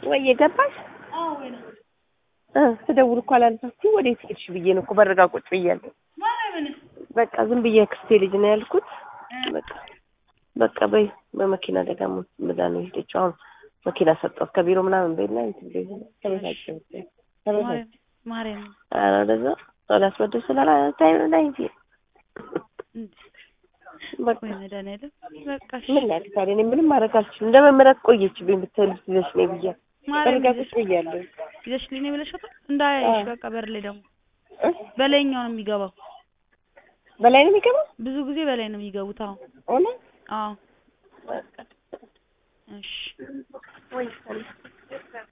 ወይ የገባሽ አዎ ወይ ነው እ ስደውል እኮ አላነሳችም። ወዴት ሄድሽ ብዬ ነው እኮ በረጋ ቁጭ ብያለሁ። ማርያምን በቃ ዝም ብዬ ክስቴ ልጅ ነው ያልኩት። በቃ በቃ በይ በመኪና አደጋ ሞት ምዳ ነው የሄደችው። አሁን መኪና ሰጠሁት ከቢሮ ምናምን በይና እንትን በይ ተበሳጨሁ ተበሳጨሁ። ማርያም ማርያም ኧረ ወደዛ ላስወድድ ስላላታይ ነው ላይ እንጂ በቃ ወይ መድኃኒዓለም በቃ እሺ ምን ላድርግ ታዲያ? እኔ ምንም ማድረግ አልችልም። እንደ መመረቅ ቆየችብኝ ብትል ይዘሽ ነይ ብያለሁ። ማርያም በረጋ ቁጭ ብያለሁ። ይዘሽልኝ ነው ብለሻታል? እንዳያይሽ አዎ። በቃ በር ላይ ደግሞ እ? በላይኛው ነው የሚገባው። በላይ ነው የሚገባው ብዙ ጊዜ በላይ ነው የሚገቡት። አዎ እውነት አዎ በቃ እሺ ወይ